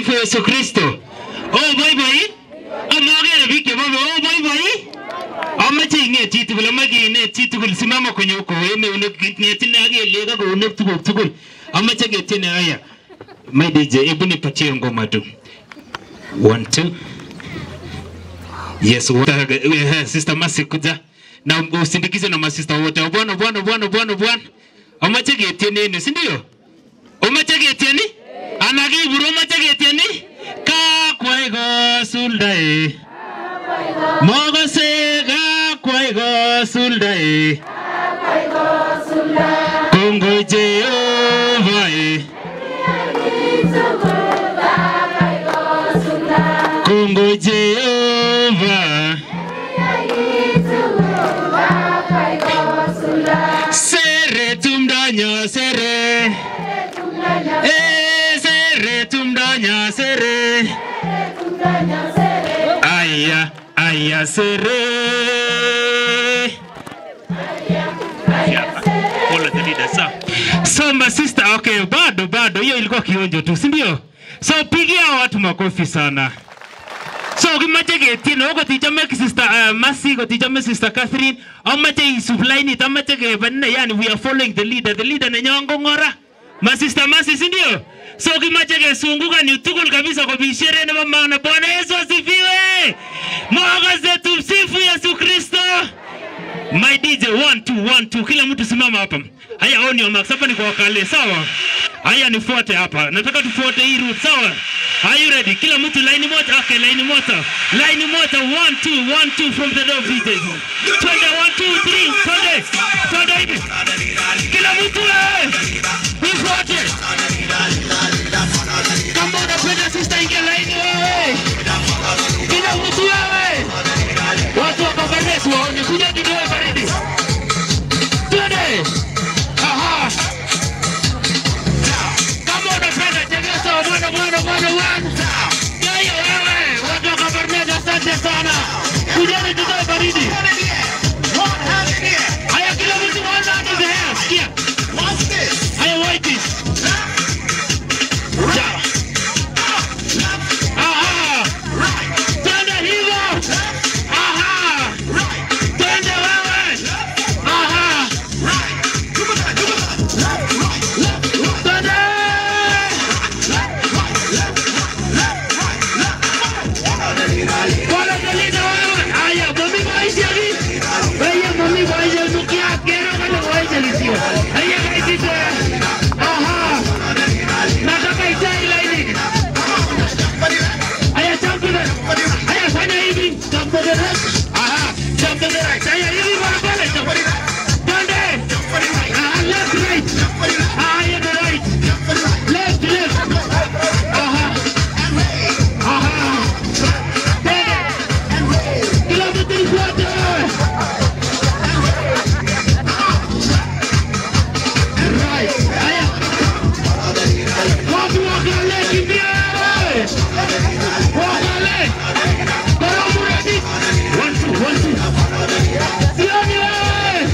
Tumsifu Yesu Kristo. Oh boy boy. Amagere biik chebo oh boy boy. Amache ing'et chitugul, amache inet chitugul, simama kwenye huko, weme eunek, ng'etine ak kelyek ak eunek tuguk tugul. Amache ketiene haya. My DJ, hebu nipatie ngoma tu. One, two. Yes, what, uh, Sister Mercy kuja na usindikize na masista wote. Bwana bwana bwana bwana bwana. Amache ketiene yenu, si ndio? Umache ketieni? Anakiburu umache ketieni? Kakwai kosuldae. Mogose kakwai kosuldae. Kongoi Jehova eh. Kongoi Jehova. Sere tumdanya sere. Eh, sere tumdanya sere. Aya, aya sere. Pole the leader, sawa. So my sister, okay, bado bado, hiyo ilikuwa kionjo tu, si ndio? So pigia watu makofi sana. So kimache ketien okot ichome sister uh, Mercy kot ichome sister Catherine amache isub lainit amache kebanne yani we are following the leader the leader nenyon ko ng'ora ma sister Mercy si ndio so kimache kesungukan yu tugul kabisa kobi sherehe nebo maana Bwana Yesu asifiwe mwakase tumsifu Yesu Kristo My DJ one two one two, kila mtu simama hapa. Haya, on your marks. Hapa ni kwa wakale, sawa? Haya, nifuate hapa. Nataka tufuate hii route, sawa? Are you ready? Kila mtu line moja. Okay, line moja. Line moja. One two one two from the door DJs. Twende one two three. Twende. Twende hivi. Kila mtu eh. Nifuate. Kama unapenda sister ingia line wewe. Kila mtu wewe. Watu wa Kabarnet waone kuja kidogo baridi. Twende. Aha. Kama unapenda chekesha mwana mwana mwana mwana. Yeye wewe, watu wa Kabarnet asante sana. Kujeni kidogo baridi. Haya kila mtu mwana under the hair. Sikia. Haya white. Sawa. Aha. Twende hivyo. Aha. Twende wewe. Aha. Twende. Wala kalina wewe. Haya, mami maisha hii. Haya, mami maisha nukia kero kama maisha lisio. Haya, kaisite. Aha. Nataka itai laini. Haya, jump to the. Haya, fanya hivi. Jump to the left. Aha, jump to the right. Haya, hivi barabara. Jump. Twende. Aha, left, right. Haya, the right. Left, left. Aha. Aha. Twende. Kila mtu nifuate. Right. Haya. Watu wakale kimbia wewe. Wakale. Karamu ready. One, two, one, two. Sioni wewe.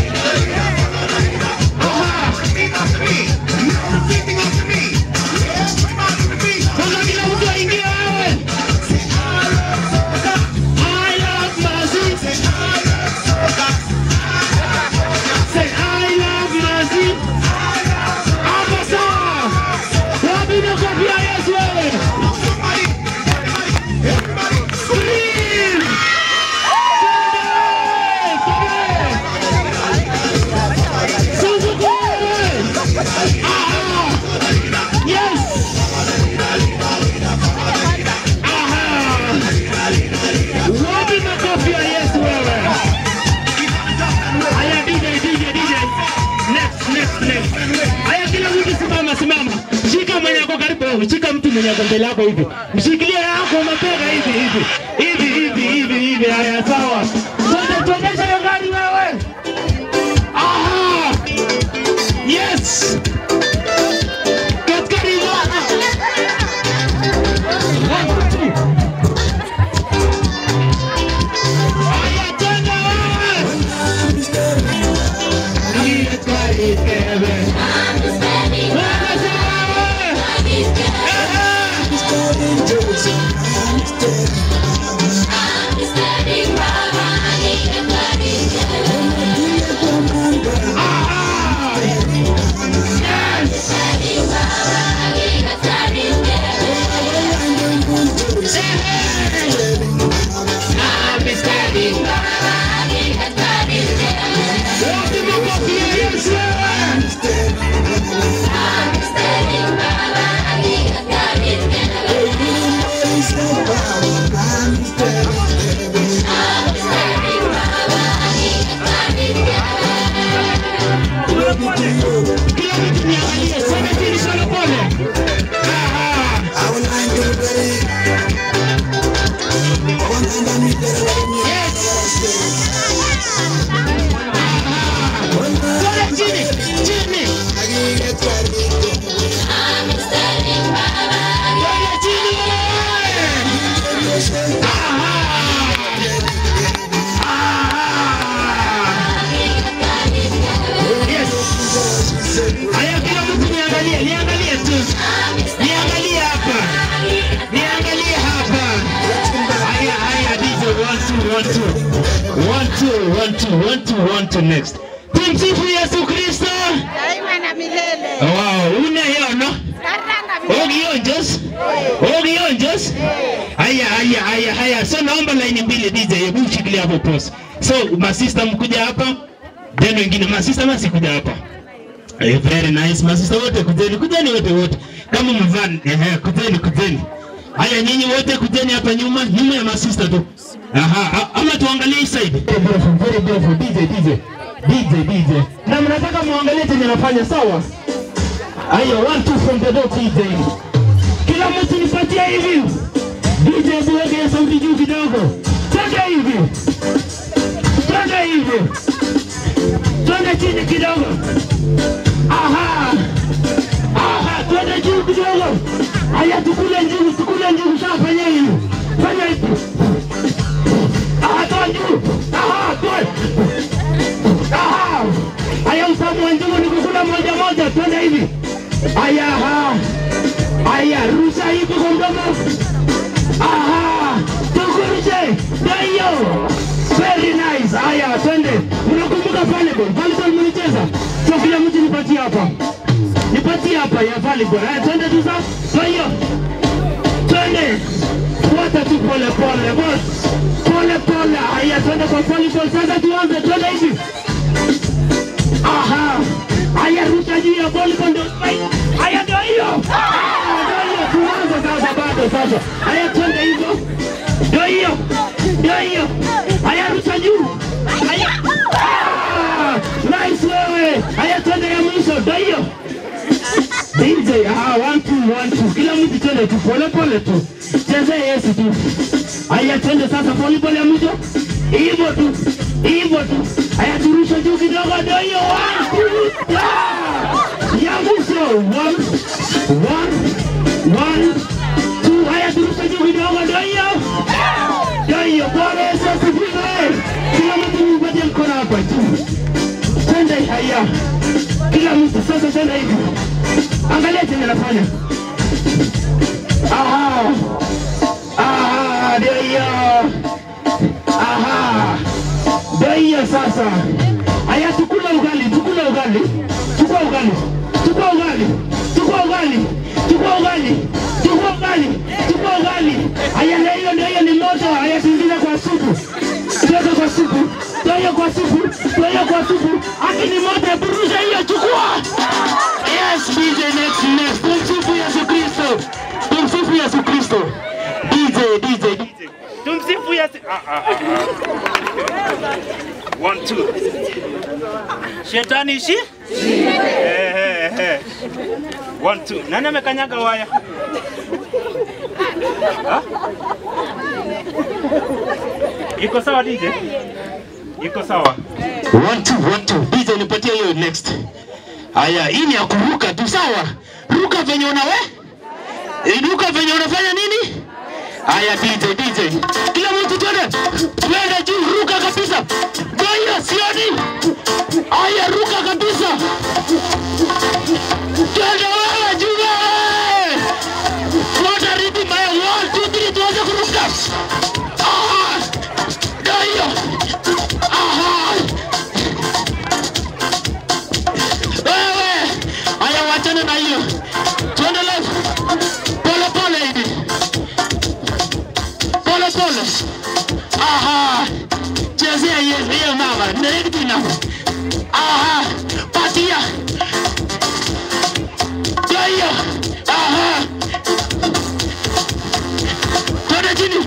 Aha. Sasa kila mtu aingie wewe. I love mercy. Say I love mercy. Hapo sawa. Wapi makofi ya Yesu wewe? Scream! Twende! Suzuki wewe! Aha! Yes! Aha! Wapi makofi ya Yesu wewe? Haya DJ, DJ, DJ. Next, next, next. Haya kila mtu simama, simama. Shika mwenye ako karibu, wewe. shika mtu mwenye ako mbele yako hivi. Mshikilie yako mapega hivi hivi. Hivi hivi hivi hivi. Haya sawa. Twende tuendeshe hiyo gari wewe. Aha! Yes! Katika hilo. One, two. Haya twende wewe. Yes, God is heaven. Wewe sawa wewe. Haya, kila mtu niangalie, niangalie tu, niangalie hapa, niangalie hapa. Haya, haya, DJ, one two, one two, one two, one two, one two, one two, next. Tumsifu Yesu Kristo. daima na milele. Wow, unayono Karanga milele. ogionjos ogionjos. Haya, haya, haya, haya. So naomba laini mbili DJ, hebu mshikilie hapo pause. So masista mkuja hapa, then wengine masista masikuja hapa. Eh, very nice. Masista wote kujeni, kujeni wote wote. Kama mvaa ehe, kujeni kujeni. Haya nyinyi wote kujeni hapa nyuma, nyuma ya masista tu. Aha, a- ama tuangalie hii side. Very beautiful, very beautiful. DJ, DJ. DJ, DJ. Na mnataka muangalie chenye nafanya sawa? Haya, one two from the door DJ. Kila mtu nipatie hivi. DJ tuweke sauti juu kidogo. Twende hivi. Twende hivi. Twende chini kidogo. Aha. Aha, twende juu kidogo. Haya tukule njugu, tukule njugu shafanya hivi. Fanya hivi. Aha, toa juu. Aha, toa. Aha. Haya utamu wa njugu ni kukula moja moja, twende hivi. Haya, aha. Haya, rusha hivi kwa mdomo. Aha, tukurushe. Ndio hiyo. Very nice. Haya, twende. Unakumbuka volleyball? Volleyball mlicheza? So kila mtu nipatie hapa. Nipatie hapa ya volleyball. Haya, twende tu sasa. Ndio hiyo. Twende. Fuata tu pole pole. boss. Pole pole. Haya, twende kwa volleyball. Sasa tuanze. Twende hivi. Aha. Haya, rusha juu ya volleyball ndio. Haya, ndio hiyo. Ah, Ndio hiyo. Tuanze sasa bado sasa. Haya, twende hivyo. Ndio hiyo. Ndio hiyo. Haya, rusha juu. Haya. Ah, Nice wewe. Haya, twende ya mwisho. Ndio hiyo. DJ, ah, one two, one two. Kila mtu twende tu pole pole tu. Chezea Yesu tu. Haya, twende sasa pole pole ya mwisho. Hivyo tu. Hivyo tu. Haya, turusha juu kidogo. Ndio hiyo. One, two, ah! Ya mwisho. One, one, one, two. Haya, turusha juu kidogo. Ndio hiyo. Ndio hiyo. Bwana Yesu asifiwe. Kila mtu mpatie mkono hapa tu. Twende haya. Kila mtu sasa twende hivi. Angalia chenye nafanya. Aha. Aha, ndio hiyo. Aha. Ndio hiyo sasa. Haya tukula ugali, tukula ugali. Chukua ugali. Chukua ugali. Chukua ugali. Chukua ugali. Chukua ugali. Chukua ugali. Haya ndio hiyo ndio hiyo ni moto. Haya tuingize kwa supu. Tuweke kwa supu. Ndio hiyo kwa supu. Ndio hiyo kwa supu. Aki ni moto, burusha hiyo chukua. Yes, DJ next next. Tumsifu Yesu Kristo. Tumsifu Yesu Kristo. DJ DJ DJ. Tumsifu Yesu. Ah, ah, ah, ah. One two. Shetani ishi? Eh, eh, eh. One two. Nani amekanyaga waya? Ah? Iko sawa DJ? Iko sawa. One two, one two. DJ nipatie hiyo next. Haya, hii ni ya kuruka tu sawa. Ruka venye unawe? Eh, Ruka venye unafanya nini? Haya DJ, DJ. Kila mtu twende. Twende juu, ruka kabisa. Ngoja sioni. Haya ruka kabisa. Twende wewe juu wewe. Fuata rhythm haya. One, two, three. chezea Yesu hiyo mama netina aha patia ndio hiyo aha twende chini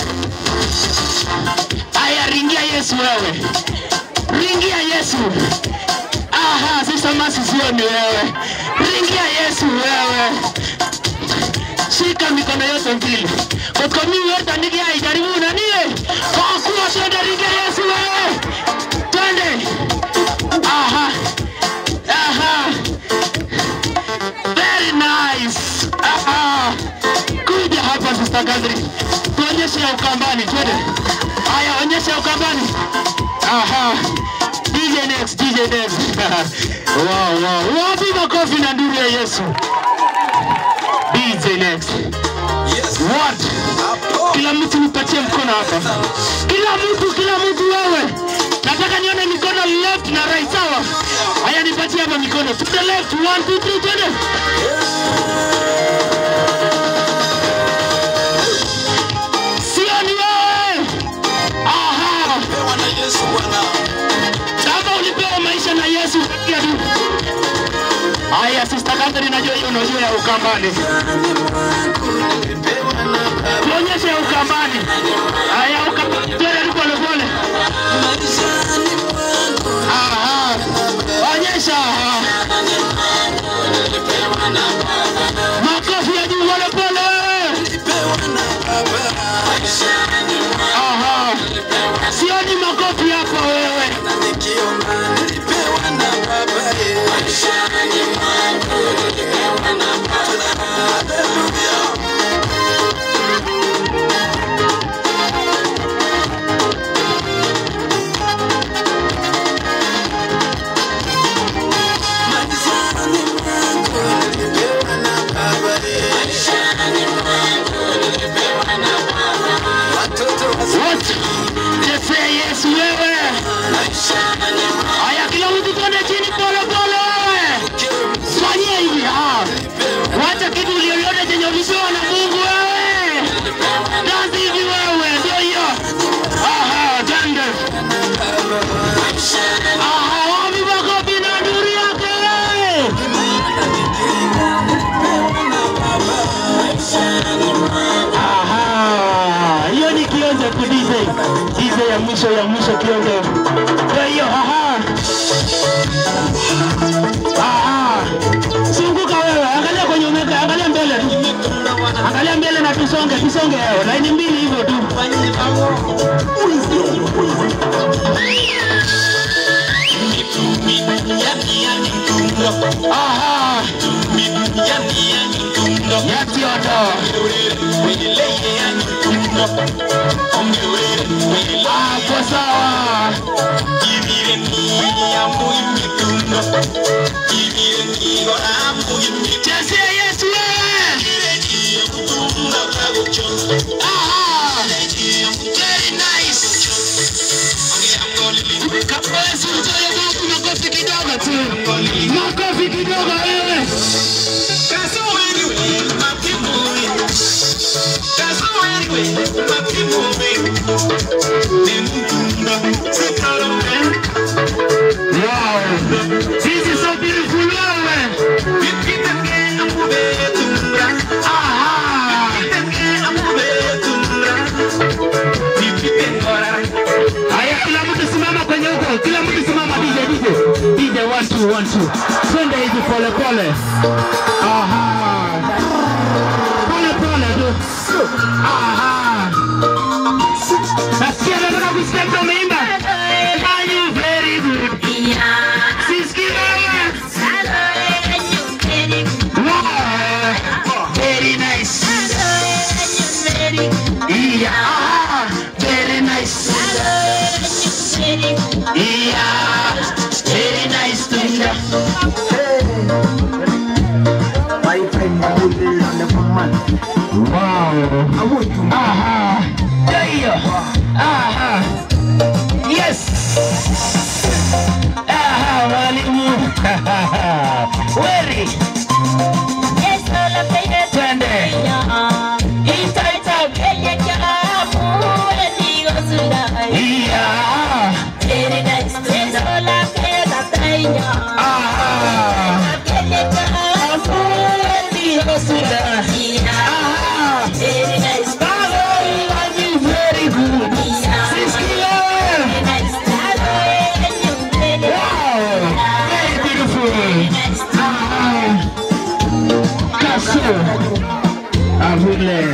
aya ringia Yesu wewe ringia Yesu aha sasa masi sio ni wewe ringia Yesu wewe shika mikono yote mbili kotko mimi yote nikia ijaribu na nie kwa kuwa twende ringia Yesu wewe twende aha aha very nice aha kuja hapa sister Catherine tuonyeshe ya ukambani twende haya onyesha ya ukambani aha DJ next DJ next wow wow wapi makofi na nduru ya Yesu DJ next what kila mtu nipatie mkono hapa kila mtu kila mtu wewe nataka nione mikono left na right sawa haya nipatie hapa mikono to the left one two three twende sio ni wewe aha kama ulipewa maisha na Yesu pia tu haya sister Catherine najua hiyo unajua ya ukambani tuonyeshe ya ukambani haya ukambani twende tu pole pole aha onyesha aha makofi ya juu pole pole aha sioni makofi hapa wewe wote chezea Yesu wewe haya kila mtu twende chini pole pole wewe fanyia hivi ah. wacha kitu ulioliona chenye ulipewa na Mungu wewe dansi hivi wewe ndio hiyo aha twende aha wapi makofi na nduru yake wewe Aha, hiyo ni kionjo tu DJ. DJ ya mwisho ya mwisho kionjo. Ndio hiyo, aha. Aha. Zunguka wewe, angalia kwenye umeka, angalia mbele. Angalia mbele na tusonge, tusonge wewe. Laini mbili hivyo tu. Aha. Yati odo. Hapo sawa. Chezea Yesu wewe. Aha. Very nice. Kama Yesu mtoe Mungu makofi kidogo tu. Makofi kidogo wewe. Wow. This is so beautiful wewe. Aha. Haya, kila mtu simama kwenye huko, kila mtu simama. DJ, DJ, DJ, one two, one two. Twende hivi pole pole. Aha, pole pole tu. Aha, nasikia nataka kusikia mtu ameimba. Are you very good? Sisikii wewe. Wow, very nice. Yeah, aha, very nice. Yeah, very nice to hear. Wow. Aha. Ndio hiyo. Aha. Yes. Aha, mwalimu. Weri. Twende. Itaita. Yeah.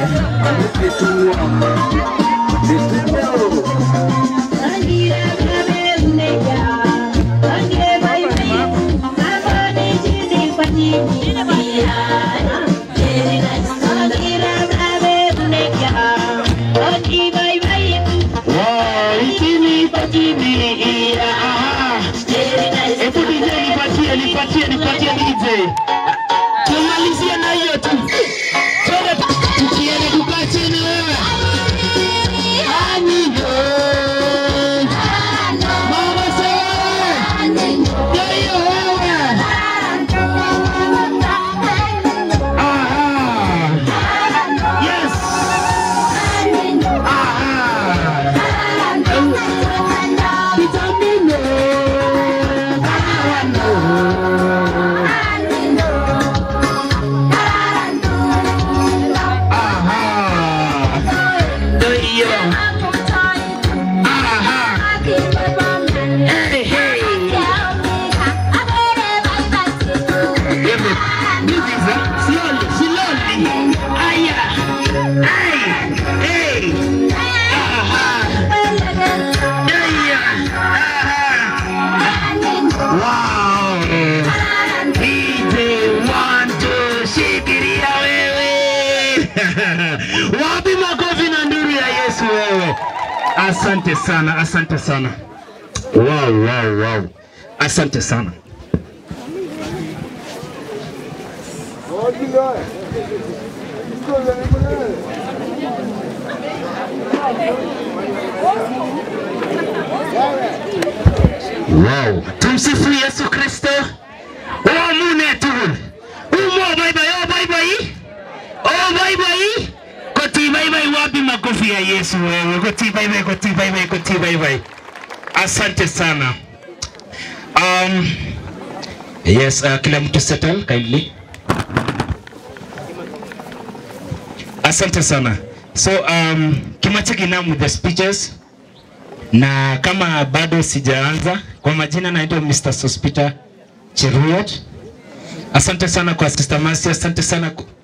Wow, itini patini iya aha. Hebu DJ nipatie, nipatie, nipatie DJ. Tumalizie na hiyo tu. Twende tukiende kukaa chini wewe. Anigo. Mama sewe. Ndio hiyo wewe. Aha. Yes. Aha. Vitamino. Aha. Ndio hiyo. Aha. Hey, hey. Hebu, niziza. Slowly, slowly. Aya. Ay. Hey. Aha. Aya. Aha. Wow. DJ one two shikilia wewe. Wapi makofi na nduru ya Yesu wewe? Asante sana, asante sana. Wow, wow, wow. Asante sana. Wow. Tumsifu Yesu Kristo. Oh, mune tu. Umo bye bye. Oh, bye bye. Oh, bye bye. Koti bye bye wapi makofi ya Yesu wewe. Koti bye bye, koti bye bye, koti bye bye. Asante sana. Um, yes, uh, kila mtu settle kindly. Asante sana. So um, Kimache Kinam with the speeches na kama bado sijaanza, kwa majina naitwa Mr. Sospita Cheruyot. Asante sana kwa Sister Mercy, asante sana ku-